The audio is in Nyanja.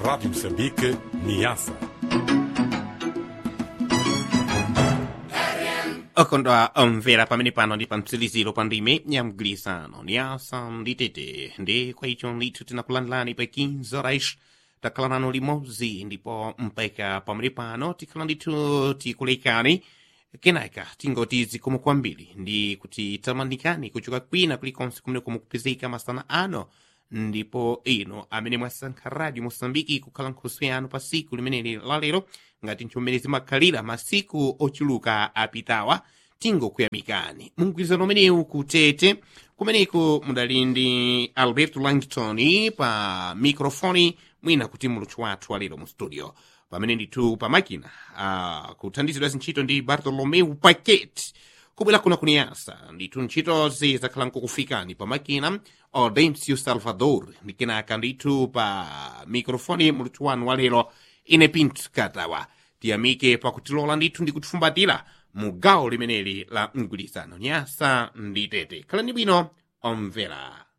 Rádio Moçambique, Niassa. okondwa omvera pamene pano ndi pa mtsikiliziro pa ndime ya mgwirizano niyasa ndi tete ndi kwa icho ndithu tinakulandilani pa 15 horas takhala nanu limodzi ndipo mpaka pamene pano tikhala ndithu tikulekani kenaka tingoti zikomo kwambiri ndi kuti tamandikani kuchoka kwina kulikonse kumene kumukupezeka masana ano ndipo ino amene mwasankha radio mosambiki kukhala nkhoso yanu pa siku limeneli lalero ngati nchomene zimakhalira masiku ochuluka apitawa tingokuyamikani mumgwirizano umenewu kutete kumeneko mudali ndi alberto langton pa mikrofoni mwina kuti muluthu wathu walero mu studio pamene ndithu pa makina uh, kuthandizidwa zintchito ndi bartolomeu paquet kubwera kuno kuniyasa ndithu ntchitozi zakhala nkukufikani pa makina audencio salvador ndi kenaka ndithu pa mikrofoni muluthu wanu walero ine pinto katawa tiyamike pakutilola ndithu ndi kutifumbatira mu gawo limeneli la mgwirizano nyasa ndi tete khalani bwino omvera